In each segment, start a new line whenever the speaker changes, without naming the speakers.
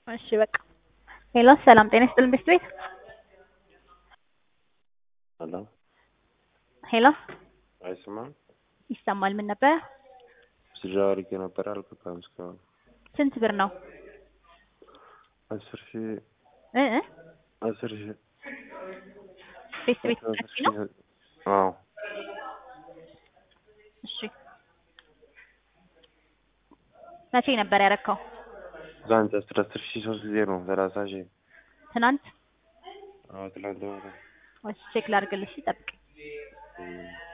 እሺ በቃ ሄሎ ሰላም ጤና ይስጥልን ቤት ቤት
ሄሎ
ሄሎ
አይሰማም?
ይሰማል ምን ነበረ
ስራ አድርጌ ነበር አልገባም እስካሁን።
ስንት ብር ነው
አስር ሺህ
እ እ
አስር ሺህ
ቤት ቤት
አስር
መቼ ነው
ሺህ አዎ
እሺ መቼ ነበር ያረካው
ትናንት አስር አስር ሺህ ሶስት ጊዜ ነው ሰላሳ ሺህ
ትናንት
አዎ ትናንት ማታ
እሺ ቼክ ላድርግልሽ ጠብቅ
እም።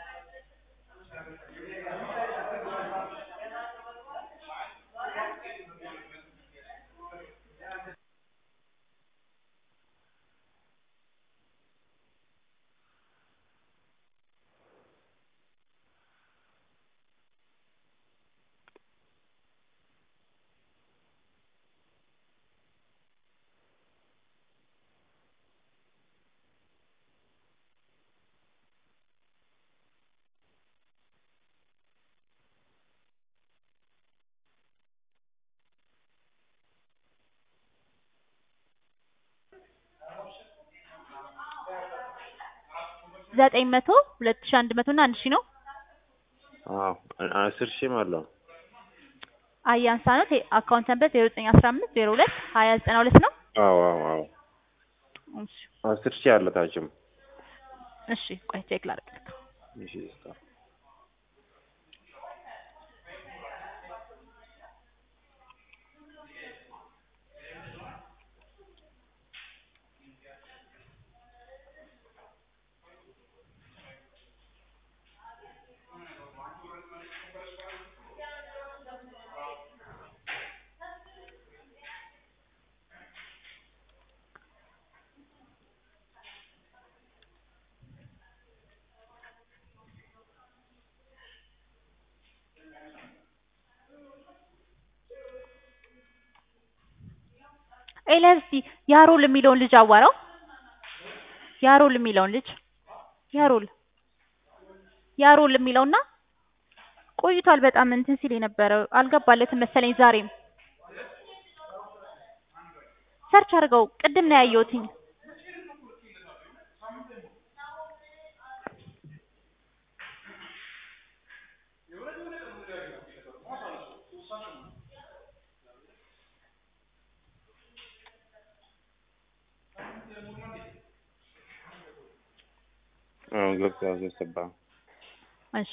ዘጠኝ መቶ ሁለት ሺህ አንድ መቶ እና አንድ ሺህ ነው
አዎ አስር ሺህም አለው
አያንሳ ነው ቴ- አካውንት ነበር ዜሮ ዘጠኝ አስራ አምስት ዜሮ ሁለት ሀያ ዘጠና ሁለት ነው
አዎ አዎ አዎ
እሺ
አስር ሺህ አለ ታችም
እሺ ቆይ ቼክ ላድርግ
እሺ እስካ
ኤልያስ እስኪ ያሮል የሚለውን ልጅ አዋራው ያሮል የሚለውን ልጅ ያሮል ያሮል የሚለውና ቆይቷል በጣም እንትን ሲል የነበረው አልገባለትም መሰለኝ ዛሬም ሰርች አድርገው ቅድም ነው ያየሁትኝ
አዎ ገብቷል ገባ
እሺ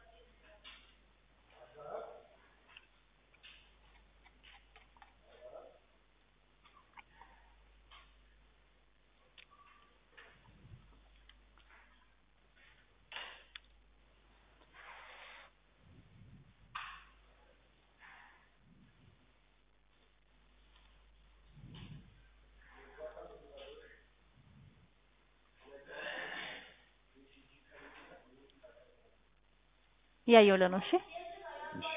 እያየሁልህ ነው እሺ
እሺ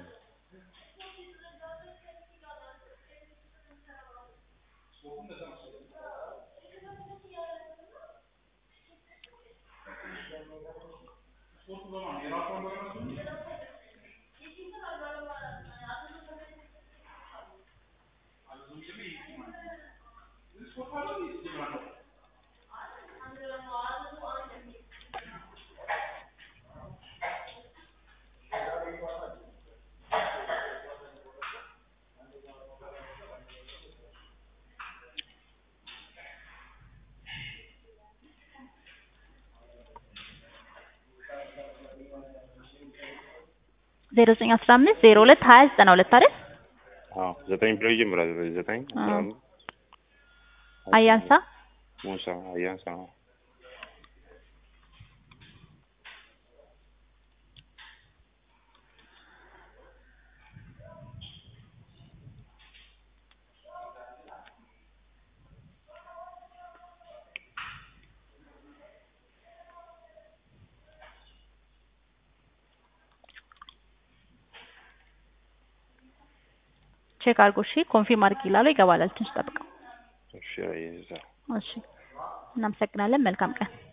ዜሮ ዘጠኝ አስራ አምስት ዜሮ ሁለት ሀያ ዘጠና ሁለት አይደል
አዎ ዘጠኝ ብሎ ይጀምራል ዘጠኝ አስራ
አዎ።
አምስት
አያንሳ
ሙሳ አያንሳ ነው
ቼክ አድርጎ እሺ ኮንፊርም አድርግ ይላሉ ይገባላል ትንሽ ጠብቀው
እሺ አየዛ
እሺ እናመሰግናለን መልካም ቀን